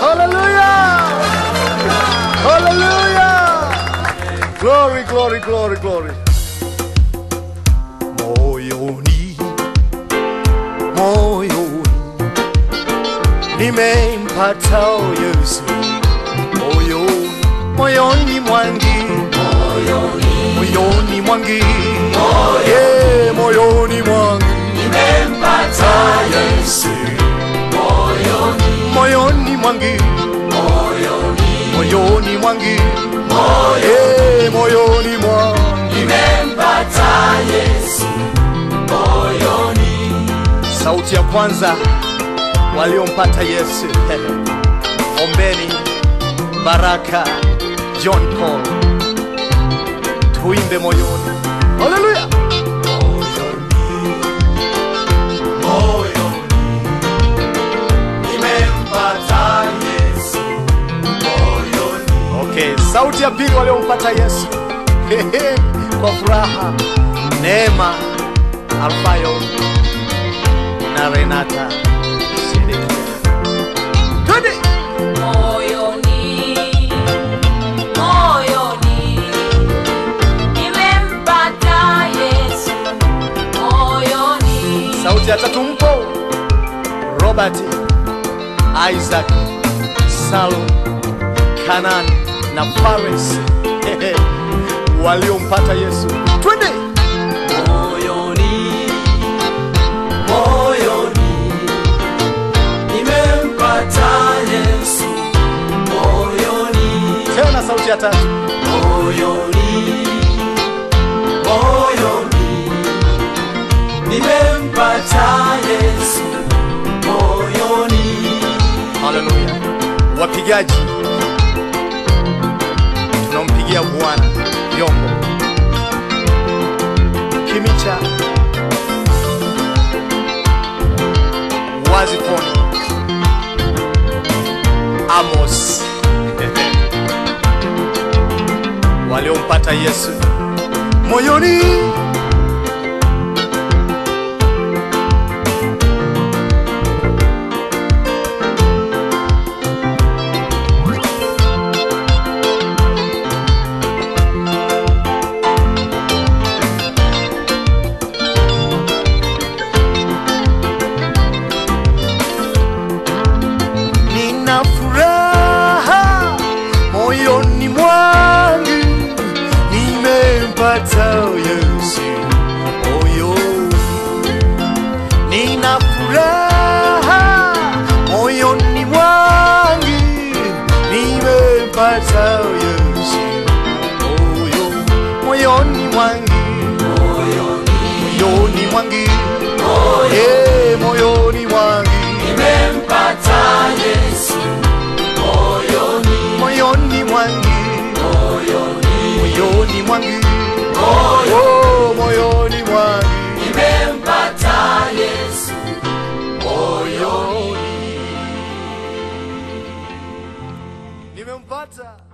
Hallelujah! Hallelujah! Glory, glory, glory, glory. Moyoni, moyoni, nimempata Yesu. Moyoni, moyoni mwangi, moyoni mwangi, yeah, moyoni mwangi, nimempata Yesu. Moyoni mwangi, moyoni mwangi, eh, moyoni mwangi, sauti ya kwanza waliompata Yesu. Ombeni Baraka John Paul, tuimbe moyoni. Haleluya! Okay, sauti ya pili waliompata Yesu kwa furaha, Neema Alfayo na Renata Sedekia. Twende! Moyoni, moyoni, nimempata Yesu. Moyoni, Sauti ya tatu mpo Robert, Isaac, Salum, Kanan na Fares waliompata Yesu. Twende! moyoni moyoni nimempata Yesu moyoni Tena sauti ya tatu. moyoni moyoni nimempata Yesu moyoni Haleluya. Wapigaji, tunampigia Bwana vyombo. Kimicha, Wazifoni, Amos waliompata Yesu moyoni. Nina furaha moyoni mwangu, nimempata Yesu moyoni. Nina furaha moyoni mwangu, nimempata Yesu moyoni, moyoni mwangu, moyoni mwangu, eh, moyoni mwangu nimempata Yesu moyoni moyoni mwangu moyoni moyoni mwangu oh, moyoni mwangu nimempata Yesu moyoni nimempata